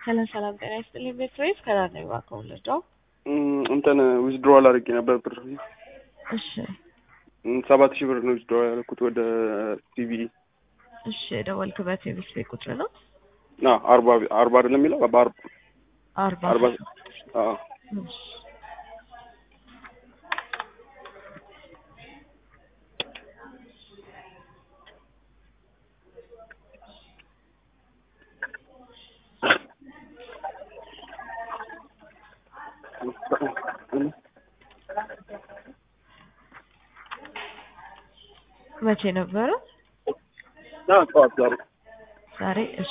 ሰላም ሰላም፣ ጤና ይስጥልኝ ቤትሬስ ከዳር ነኝ እባክዎ ልርዳው? እንትን ዊዝድሮዋል አድርጌ ነበር ብር እሺ ሰባት ሺህ ብር ነው ዊዝድሮዋል ያደረኩት ወደ ሲቢኢ እሺ የደወልክበት የቤት ቤት ቁጥር ነው? ና አርባ አርባ አይደለም የሚለው በአርባ አርባ አርባ አዎ እሺ መቼ ነበረ? ና ጠዋት ዛሬ ዛሬ እሺ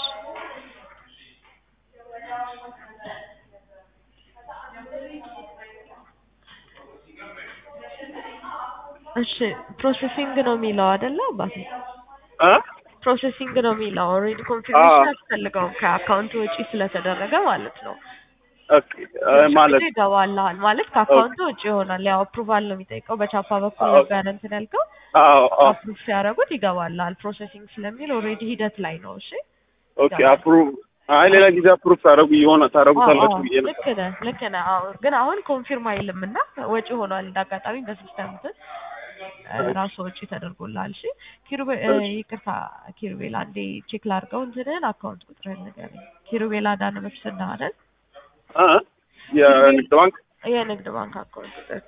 እሺ ፕሮሴሲንግ ነው የሚለው አይደለ አባቴ? እ ፕሮሴሲንግ ነው የሚለው ኦልሬዲ ኮንፊርሜሽን አዎ። አያስፈልገውም ከአካውንት ወጪ ስለተደረገ ማለት ነው። ኦኬ እ ማለት ይገባልሃል ማለት ከአካውንት ውጭ ይሆናል። ያው አፕሩቫል ነው የሚጠይቀው። በቻፓ በኩል አዎ። ነበር እንትን ያልከው አዎ አዎ አፕሩቭ ሲያደርጉት ይገባልሃል። ፕሮሴሲንግ ስለሚል ኦልሬዲ ሂደት ላይ ነው። እሺ ኦኬ አፕሩቭ አይ ሌላ ጊዜ አፕሩቭ ታደርጉ የሆነ ታደርጉታላችሁ አዎ፣ ብዬ ነው ልክ ነህ ልክ ነህ። አዎ ግን አሁን ኮንፊርም አይልም እና ወጪ ሆኗል። እንዳጋጣሚ በሲስተም እንትን እ ራሱ ወጪ ተደርጎልሃል። እሺ ኪሩቤ እ ይቅርታ ኪሩቤል አንዴ ቼክ ላድርገው እንትንህን አካውንት ቁጥርህን ንገረኝ። ኪሩቤል አዳነ መስፍን ነህ አይደል? እ የንግድ ባንክ የንግድ ባንክ አካውንት ቁጥር